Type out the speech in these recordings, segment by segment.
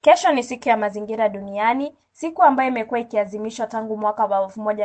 Kesho ni siku ya mazingira duniani, siku ambayo imekuwa ikiadhimishwa tangu mwaka wa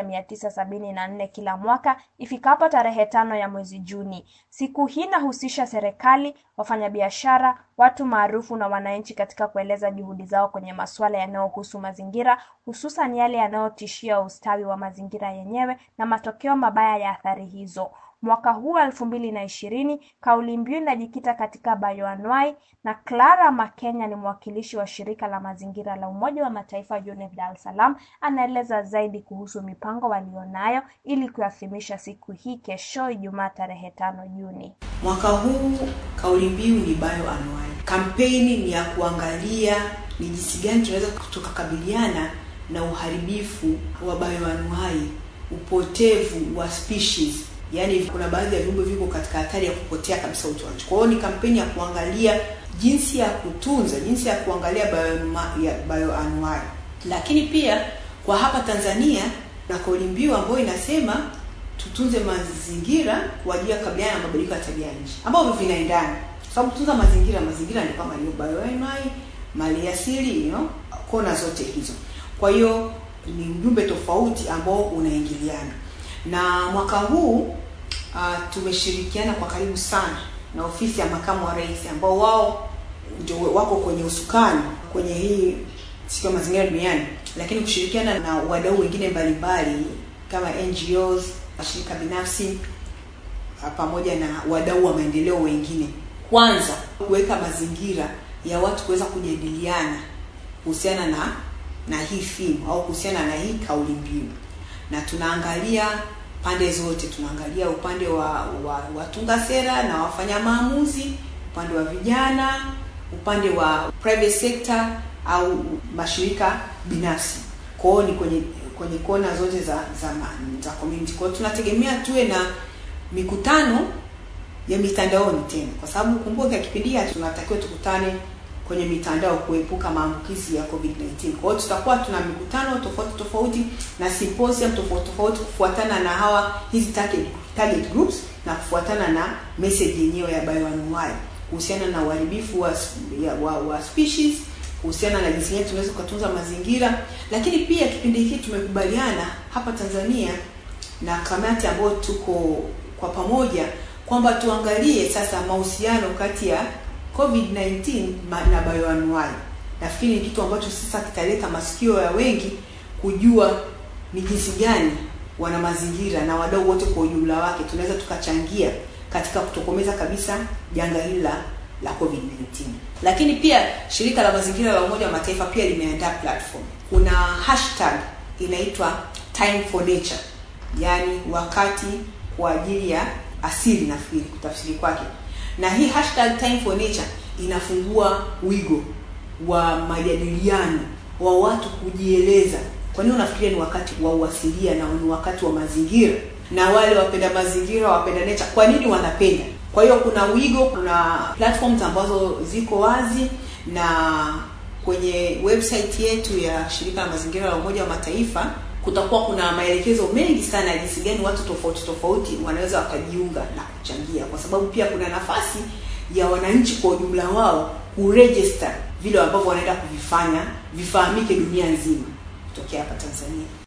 1974 kila mwaka ifikapo tarehe tano ya mwezi Juni. Siku hii inahusisha serikali, wafanyabiashara, watu maarufu na wananchi katika kueleza juhudi zao kwenye masuala yanayohusu mazingira, hususan yale yanayotishia ustawi wa mazingira yenyewe na matokeo mabaya ya athari hizo. Mwaka huu elfu mbili na ishirini kauli mbiu inajikita katika bioanuwai na Clara Makenya ni mwakilishi wa shirika la mazingira la Umoja wa Mataifa UNEP Dar es Salaam anaeleza zaidi kuhusu mipango walionayo ili kuadhimisha siku hii kesho Ijumaa tarehe tano Juni. Mwaka huu kauli mbiu ni bioanuwai. Kampeni ni ya kuangalia ni jinsi gani tunaweza tukakabiliana na uharibifu wa bioanuwai, upotevu wa species yaani kuna baadhi ya viumbe viko katika hatari ya kupotea kabisa utoaji. Kwa hiyo ni kampeni ya kuangalia jinsi ya kutunza, jinsi ya kuangalia bioanuwai. Lakini pia kwa hapa Tanzania na kauli mbiu ambayo inasema tutunze mazingira kwa ajili ya kukabiliana na mabadiliko ya tabia nchi, ambavyo vinaendana, kwa sababu kutunza mazingira, mazingira ni kama hiyo bioanuwai, mali asili, you know, kona zote hizo. Kwa hiyo ni ujumbe tofauti ambao unaingiliana na mwaka huu uh, tumeshirikiana kwa karibu sana na ofisi ya makamu wa rais ambao wao ndio wako kwenye usukani kwenye hii siku ya mazingira duniani, lakini kushirikiana na wadau wengine mbalimbali kama NGOs, mashirika binafsi pamoja na wadau wa maendeleo wengine, kwanza kuweka mazingira ya watu kuweza kujadiliana kuhusiana na na hii theme au kuhusiana na hii kauli mbiu na tunaangalia pande zote, tunaangalia upande wa, wa watunga sera na wafanya maamuzi, upande wa vijana, upande wa private sector au mashirika binafsi. Kwa hiyo ni kwenye kwenye kona zote za za, za community. Kwa hiyo tunategemea tuwe na mikutano ya mitandaoni tena, kwa sababu kumbuka kipindi hiki tunatakiwa tukutane kwenye mitandao kuepuka maambukizi ya COVID-19. Kwa hiyo tutakuwa tuna mikutano tofauti tofauti na symposium tofauti tofauti kufuatana na hawa hizi target, target groups na kufuatana na message yenyewe ya bioanuwai kuhusiana na uharibifu wa, wa, wa species, kuhusiana na jinsi gani tunaweza kutunza mazingira, lakini pia kipindi hiki tumekubaliana hapa Tanzania na kamati ambayo tuko kwa pamoja kwamba tuangalie sasa mahusiano kati ya COVID-19 na bioanuwai. Nafikiri ni kitu ambacho sasa kitaleta masikio ya wengi kujua ni jinsi gani wana mazingira na wadau wote kwa ujumla wake tunaweza tukachangia katika kutokomeza kabisa janga hili la la COVID-19. Lakini pia shirika la mazingira la Umoja wa Mataifa pia limeandaa platform. Kuna hashtag inaitwa Time for Nature, yaani wakati kwa ajili ya asili, nafikiri kutafsiri kwake na hii hashtag time for nature inafungua wigo wa majadiliano wa watu kujieleza. Kwa nini unafikiria ni wakati wa uasilia na ni wakati wa mazingira, na wale wapenda mazingira, wapenda nature, kwa nini wanapenda? Kwa hiyo kuna wigo, kuna platforms ambazo ziko wazi, na kwenye website yetu ya shirika la mazingira la Umoja wa Mataifa kutakuwa kuna maelekezo mengi sana ya jinsi gani watu tofauti tofauti wanaweza wakajiunga na kuchangia, kwa sababu pia kuna nafasi ya wananchi kwa ujumla wao kuregister vile ambavyo wanaenda kuvifanya vifahamike dunia nzima kutokea hapa Tanzania.